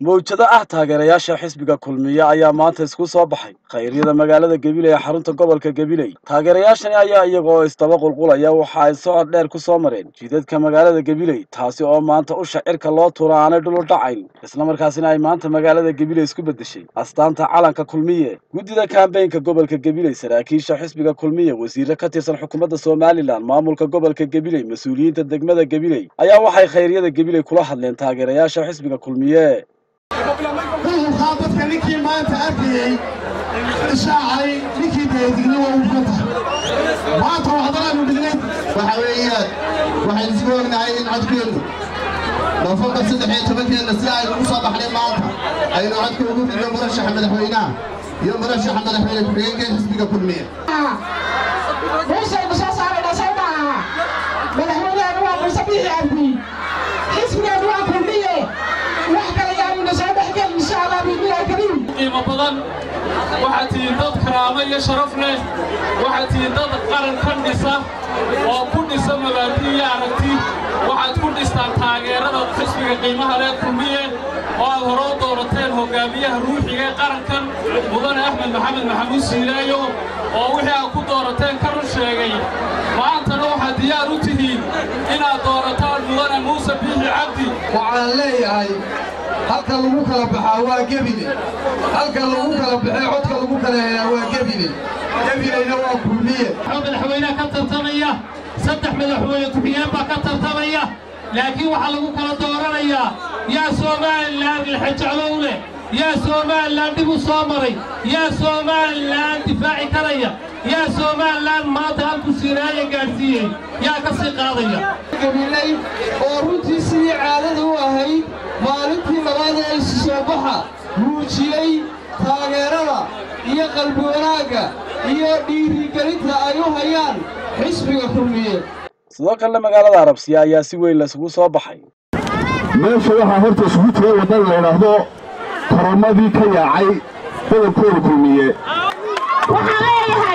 mawjado ah taageerayaasha xisbiga kulmiye ayaa maanta isku soo baxay khayryada magaalada gabiley ee xarunta gobolka gabiley taageerayaashani ayaa iyaga oo isdaba qulqulaya waxa ay socod dheer ku soo mareen jidadka magaalada gabiley taasi oo maanta usha cirka loo tuura aanay dhulu dhacayn islamarkaasina ay maanta magaalada gabiley isku beddeshay astaanta calanka kulmiye guddida kambeynka gobolka gabiley saraakiisha xisbiga kulmiye wasiire ka tirsan xukuumadda somalilan maamulka gobolka gabiley mas-uuliyiinta degmada gabiley ayaa waxay khayryada gabiley kula hadleen taageerayaasha xisbiga kulmiye waxaa dadka ninkii maanta arkayey ishaacay ninkii deedigna waa u fugan tahay maanta waxdanaanu dhignay waxa weeyaan waxaynu isku ognahay in codkeennu noofembar saddex iyo tobankeenna si aynu ugu soo baxnay maanta aynu codka ugu dhigno murashaxa madaxweynaha iyo murashaxa madaxweyne ku-xigeenka xisbiga kulmiye meeshaynu soo saarayna soo maaha madaxweyneheenu waa muuse biixi cabdi xisbigeenu waa kulmiye wax kale yaanuna soo dhexgel insha allah biidnillahi kariim qiimo badan waxaad tihiin dad karaamo iyo sharaf leh waxaad tihiin dad qaran ka dhisa oo ku dhisa mabaadi iyo aragti waxaad ku dhistaan taageerada xisbiga qiimaha leh kulmiye oo aad hore u doorateen hoggaamiyaha ruuxiga ee qarankan mudane axmed maxamed maxamuud siilaayo oo wixii aad ku doorateen ka run sheegay maantana waxaad diyaar u tihiin inaad doorataan mudane muuse biixi cabdi waxaan leeyahay halka lagu kala baxaa waa gebine halka lagu kala baxee codka lagu kala helaa waa gebine gebineyna waa kulmiye madaxweynaha ka tartamaya saddex madaxweyne ku-xigeen baa ka tartamaya laakiin waxaa lagu kala dooranayaa yaa somalilan lixajeclo u leh yaa somalilan dhib u soo maray yaa somalilan difaaci karaya yaa somalilan maanta halku siiraaya gaadhsiiyey yaa ka sii qaadaya gabiley oo runtii sidii caadada u ahayd maalintii labaad ee isu soo baxa muujiyey taageerada iyo qalbi wanaagga iyo dhiirigelinta ay u hayaan xisbiga kulmiye sidoo kalena magaalada arabsiya ayaa si weyn laisugu soo baxay meesha waxaa horta isugu tegay waddan la idhaahdo koromadii ka yaacay badabkooda kulmiye waxaan leeyahay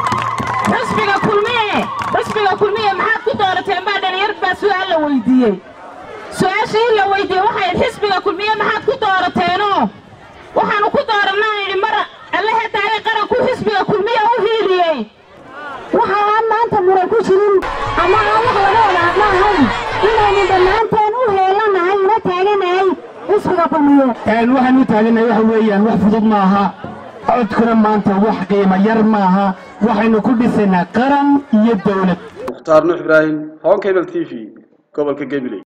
xisbiga kulmiye xisbiga kulmiye maxaad ku doorateen baa dhalinyar baa su'aal la weydiiyey su'aashii la weydiiyey waxay idhi xisbiga kulmiye maxaad ku doorateenoo waxaannu ku doorannaan idhi mar allahe taagay qaranku xisbiga kulmiye u hiiliyey waxa aan maanta muran ku jirin ama aan wax laga wada hadla ahayn inaynu dhammaanteen u heelanahay una taaganahay xisbiga kulmiye waxaan u taaganahay waxa weeyaan wax fudud maaha codkuna maanta wax qiimo yar maaha waxaynu ku dhisaynaa qaran iyo dawlad mukhtaar nuux ibraahim honkabel t v gobolka gabiley